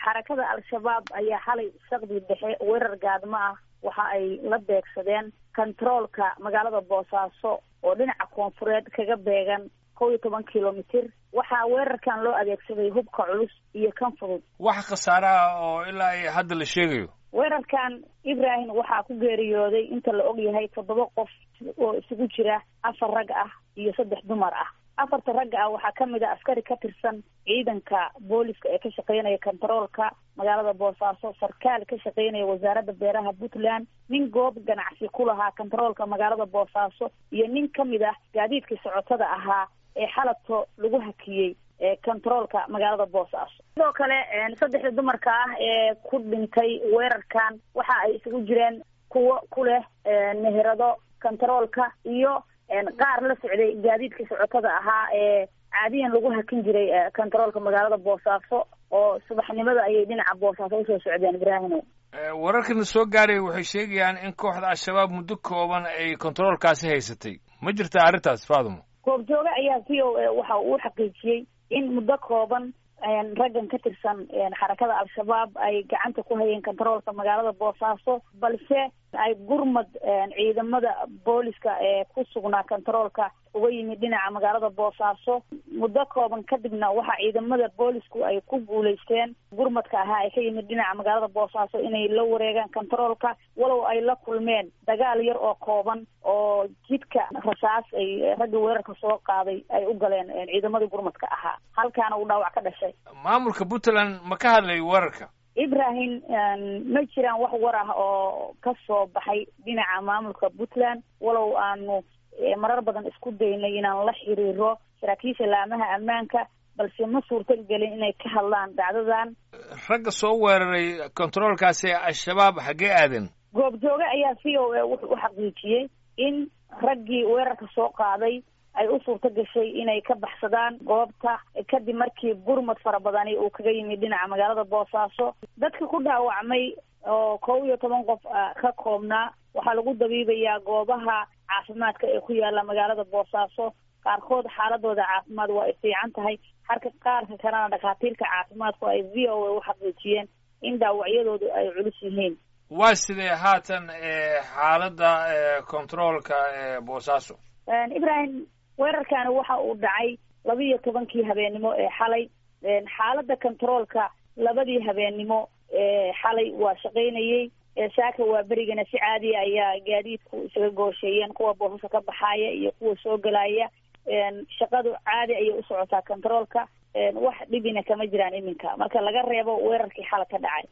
xarakada al-shabaab ayaa xalay saqdi dhexe weerar gaadmo ah waxa ay la beegsadeen kontaroolka magaalada boosaaso oo dhinaca koonfureed kaga beegan kow iyo toban kilomitir waxaa weerarkan loo adeegsaday hubka culus iyo kan fudud wax khasaare ah oo ilaa ay hadda la sheegayo weerarkan ibrahim waxaa ku geeriyooday inta la og yahay toddoba qof oo isugu jira afar rag ah iyo saddex dumar ah afarta ragga ah waxaa kamid a askari ka tirsan ciidanka booliska ee ka shaqeynaya kontaroolka magaalada boosaaso sarkaal ka shaqeynaya wasaaradda beeraha puntland nin goob ganacsi ku lahaa kontaroolka magaalada boosaaso iyo nin kamid ah gaadiidkii socotada ahaa ee xalabto lagu hakiyey econtaroolka magaalada boosaaso sidoo kale saddexda dumarka ah ee ku dhintay weerarkan waxa ay isugu jireen kuwo ku leh meherado kontaroolka iyo qaar la socday gaadiidkii socotada ahaa ee caadiyan lagu hakin jiray kontaroolka magaalada boosaaso oo subaxnimada ayay dhinaca boosaaso usoo socdeen ibraahimo wararkana soo gaaraya waxay sheegayaan in kooxda al-shabaab muddo kooban ay kontaroolkaasi haysatay ma jirta arrintaas faadumo goobjooge ayaa v o a waxa uu xaqiijiyey in muddo kooban raggan ka tirsan xarakada al-shabaab ay gacanta ku hayeen kontaroolka magaalada boosaaso balse ay gurmad ciidamada booliska ee ku sugnaa kontaroolka uga yimid dhinaca magaalada boosaaso muddo kooban kadibna waxaa ciidamada boolisku ay ku guulaysteen gurmadka ahaa ay ka yimid dhinaca magaalada boosaaso inay la wareegaan kontaroolka walow ay la kulmeen dagaal yar oo kooban oo jidka rasaas ay ragga weerarka soo qaaday ay u galeen ciidamadii gurmadka ahaa halkaana uu dhaawac ka dhashay maamulka puntland ma ka hadlay weerarka ibrahim ma jiraan wax war ah oo ka soo baxay dhinaca maamulka puntland walow aanu marar badan isku daynay inaan la xiriiro saraakiisha laamaha ammaanka balse ma suurtal gelin inay ka hadlaan dhacdadan ragga soo weeraray kontaroolkaasi ee al-shabaab xaggee aaden goobjooge ayaa v o a wuxuu u xaqiijiyey in raggii weerarka soo qaaday ay u suurto gashay inay ka baxsadaan goobta kadib markii gurmad fara badani uu kaga yimid dhinaca magaalada boosaaso dadka ku dhaawacmay oo kow iyo toban qof ka koobnaa waxaa lagu dabiibayaa goobaha caafimaadka ee ku yaala magaalada boosaaso qaarkood xaaladooda caafimaad waa ay fiican tahay halka qaarka kalena dhakhaatiirka caafimaadku ay v o a u xaqiijiyeen in dhaawacyadoodu ay culus yihiin waa sidee haatan xaaladda controolka boosaaso ibrahim weerarkani waxa uu dhacay laba iyo tobankii habeennimo ee xalay xaaladda controolka labadii habeennimo ee xalay waa shaqaynayey saaka waa berigana si caadiya ayaa gaadiidku isaga goosheeyeen kuwa boosasa ka baxaaya iyo kuwa soo gelaya shaqadu caadi ayay u socotaa controolka wax dhibina kama jiraan iminka marka laga reebo weerarkii xala ka dhacay